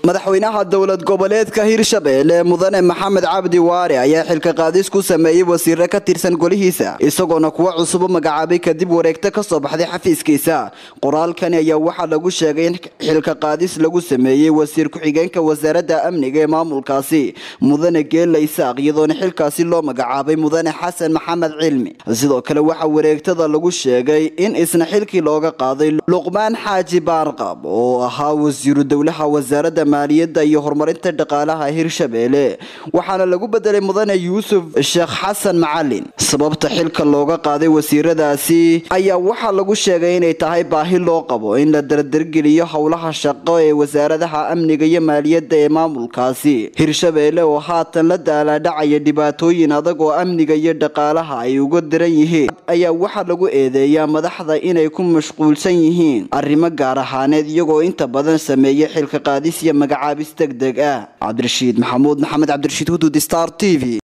madaxweynaha dowlad goboleedka hirshabeelle mudane maxamed cabdi waare ayaa xilka qaadis ku sameeyey wasiiro ka tirsan golihiisa isagoona kuwa cusubo magacaabay kadib wareegto kasoo baxday xafiiskiisa qoraalkani ayaa waxaa lagu sheegay in xilka qaadis lagu sameeyey wasiir ku-xigeenka wasaaradda amniga ee maamulkaasi mudane geela isaaq iyadoona xilkaasi loo magacaabay mudane xasan maxamed cilmi sidoo kale waxaa wareegtada lagu sheegay in isna xilkii looga qaaday luqmaan xaaji baarqab oo ahaa wasiiru dowlaha wasaaradda maaliyadda iyo horumarinta dhaqaalaha hirshabeelle waxaana lagu bedelay mudane yuusuf sheekh xasan macalin sababta xilka looga qaaday wasiiradaasi ayaa waxaa lagu sheegay inay tahay baahi loo qabo in la dardargeliyo howlaha shaqo ee wasaaradaha amniga iyo maaliyadda ee maamulkaasi hirshabeelle oo haatan la daalaadhacaya dhibaatooyin adag oo amniga iyo dhaqaalaha ay uga diran yihiin ayaa waxaa lagu eedeeyaa madaxda inay ku mashquulsan yihiin arrimo gaar ahaaneed iyagoo inta badan sameeya xilka qaadis iyo magacaabis deg deg ah cabdirashiid maxamuud maxamed cabdirashiid hudud star t v